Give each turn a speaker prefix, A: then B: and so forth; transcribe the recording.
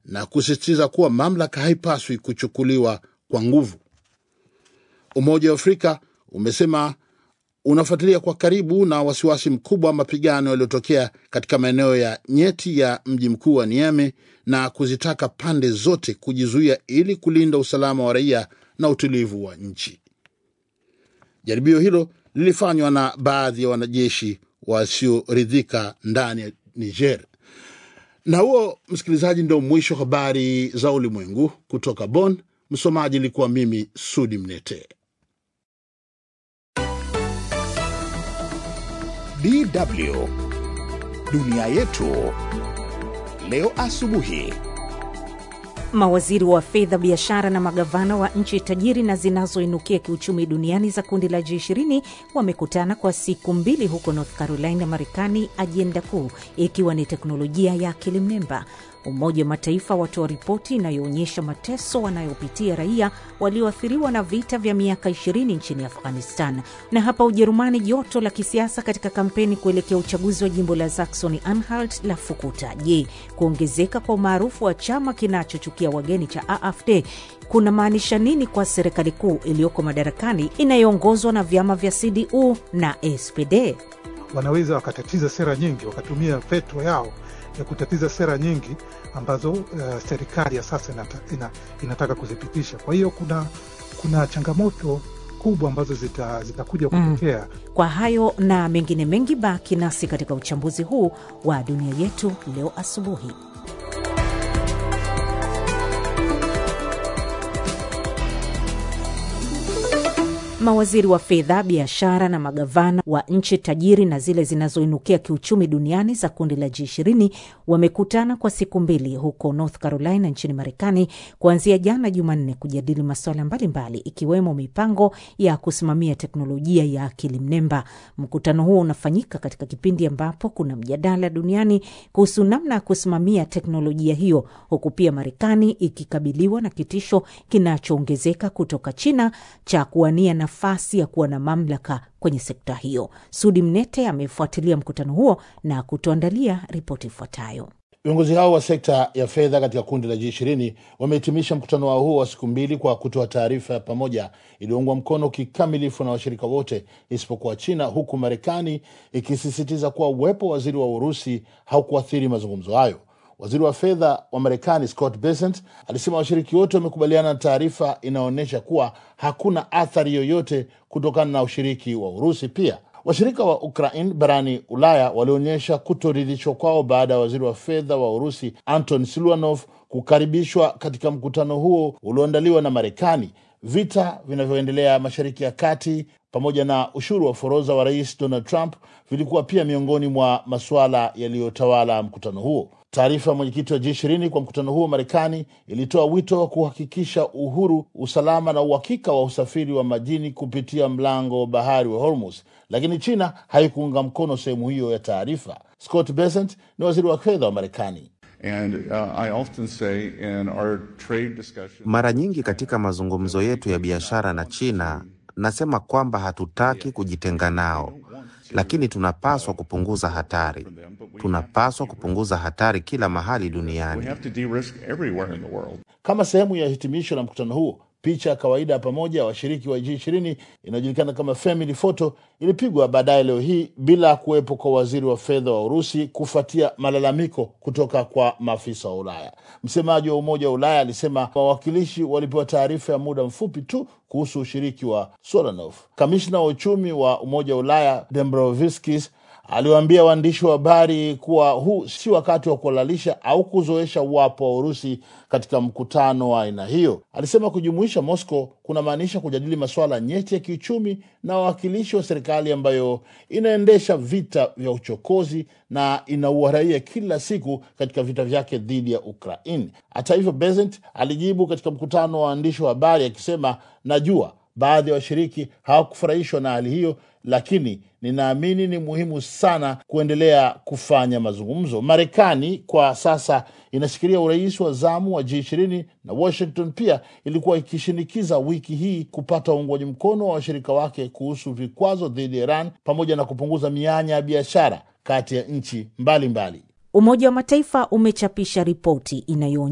A: na kusisitiza kuwa mamlaka haipaswi kuchukuliwa kwa nguvu. Umoja wa Afrika umesema unafuatilia kwa karibu na wasiwasi mkubwa wa mapigano yaliyotokea katika maeneo ya nyeti ya mji mkuu wa Niamey na kuzitaka pande zote kujizuia ili kulinda usalama wa raia na utulivu wa nchi. Jaribio hilo lilifanywa na baadhi ya wanajeshi wasioridhika ndani ya Niger. Na huo, msikilizaji, ndio mwisho habari za ulimwengu kutoka Bonn. Msomaji ilikuwa mimi Sudi Mnete.
B: DW dunia yetu leo asubuhi.
C: Mawaziri wa fedha, biashara na magavana wa nchi tajiri na zinazoinukia kiuchumi duniani za kundi la G20 wamekutana kwa siku mbili huko North Carolina, Marekani, ajenda kuu ikiwa ni teknolojia ya akili mnemba. Umoja wa Mataifa watoa ripoti inayoonyesha mateso wanayopitia raia walioathiriwa na vita vya miaka 20 nchini Afghanistan. Na hapa Ujerumani, joto la kisiasa katika kampeni kuelekea uchaguzi wa jimbo la Saxony Anhalt la fukuta. Je, kuongezeka kwa umaarufu wa chama kinachochukia wageni cha AfD kuna maanisha nini kwa serikali kuu iliyoko madarakani inayoongozwa na vyama vya CDU na SPD?
D: Wanaweza wakatatiza sera nyingi, wakatumia veto yao ya kutatiza sera nyingi ambazo uh, serikali ya sasa inata, ina, inataka kuzipitisha. Kwa hiyo kuna, kuna changamoto kubwa ambazo zitakuja zita kutokea.
C: Mm. Kwa hayo na mengine mengi, baki nasi katika uchambuzi huu wa dunia yetu leo asubuhi. Mawaziri wa fedha, biashara na magavana wa nchi tajiri na zile zinazoinukia kiuchumi duniani za kundi la G20 wamekutana kwa siku mbili huko North Carolina nchini Marekani kuanzia jana Jumanne kujadili masuala mbalimbali ikiwemo mipango ya kusimamia teknolojia ya akili mnemba. Mkutano huo unafanyika katika kipindi ambapo kuna mjadala duniani kuhusu namna ya kusimamia teknolojia hiyo, huku pia Marekani ikikabiliwa na kitisho kinachoongezeka kutoka China cha kuwania nafasi ya kuwa na mamlaka kwenye sekta hiyo. Sudi Mnete amefuatilia mkutano huo na kutuandalia ripoti ifuatayo.
A: Viongozi hao wa sekta ya fedha katika kundi la G20 wamehitimisha mkutano wao huo wa siku mbili kwa kutoa taarifa ya pamoja iliyoungwa mkono kikamilifu na washirika wote isipokuwa China, huku Marekani ikisisitiza kuwa uwepo wa waziri wa Urusi haukuathiri mazungumzo hayo. Waziri wa fedha wa Marekani Scott Bessent alisema washiriki wote wamekubaliana na taarifa inaonyesha kuwa hakuna athari yoyote kutokana na ushiriki wa Urusi. Pia washirika wa Ukraine barani Ulaya walionyesha kutoridhishwa kwao baada ya waziri wa fedha wa Urusi Anton Siluanov kukaribishwa katika mkutano huo ulioandaliwa na Marekani. Vita vinavyoendelea Mashariki ya Kati pamoja na ushuru wa forodha wa rais Donald Trump vilikuwa pia miongoni mwa masuala yaliyotawala mkutano huo. Taarifa ya mwenyekiti wa G20 kwa mkutano huo Marekani ilitoa wito wa kuhakikisha uhuru, usalama na uhakika wa usafiri wa majini kupitia mlango wa bahari wa Hormuz, lakini China haikuunga mkono sehemu hiyo ya taarifa. Scott Bessent ni waziri wa fedha wa Marekani.
E: And, uh, I often say in our trade discussion...
F: Mara nyingi katika mazungumzo yetu ya biashara na China nasema kwamba hatutaki kujitenga nao, lakini tunapaswa kupunguza hatari. Tunapaswa kupunguza hatari kila mahali duniani.
A: Kama sehemu ya hitimisho la mkutano huo, picha ya kawaida ya pamoja ya washiriki wa G20 inayojulikana kama family photo ilipigwa baadaye leo hii bila kuwepo kwa waziri wa fedha wa Urusi kufuatia malalamiko kutoka kwa maafisa wa Ulaya. Msemaji wa Umoja wa Ulaya alisema wawakilishi walipewa taarifa ya muda mfupi tu kuhusu ushiriki wa Solanov. Kamishna wa uchumi wa Umoja wa Ulaya Dombrovskis aliwaambia waandishi wa habari kuwa huu si wakati wa kuhalalisha au kuzoesha uwapo wa Urusi katika mkutano wa aina hiyo. Alisema kujumuisha Moscow kunamaanisha kujadili masuala nyeti ya kiuchumi na wawakilishi wa serikali ambayo inaendesha vita vya uchokozi na inaua raia kila siku katika vita vyake dhidi ya Ukraini. Hata hivyo, Bessent alijibu katika mkutano wa waandishi wa habari akisema, najua baadhi ya washiriki hawakufurahishwa na hali hiyo, lakini ninaamini ni muhimu sana kuendelea kufanya mazungumzo. Marekani kwa sasa inashikilia urais wa zamu wa G20 na Washington pia ilikuwa ikishinikiza wiki hii kupata uungwaji mkono wa washirika wake kuhusu vikwazo dhidi ya Iran pamoja na kupunguza mianya ya biashara kati ya nchi mbalimbali.
C: Umoja wa Mataifa umechapisha ripoti inayo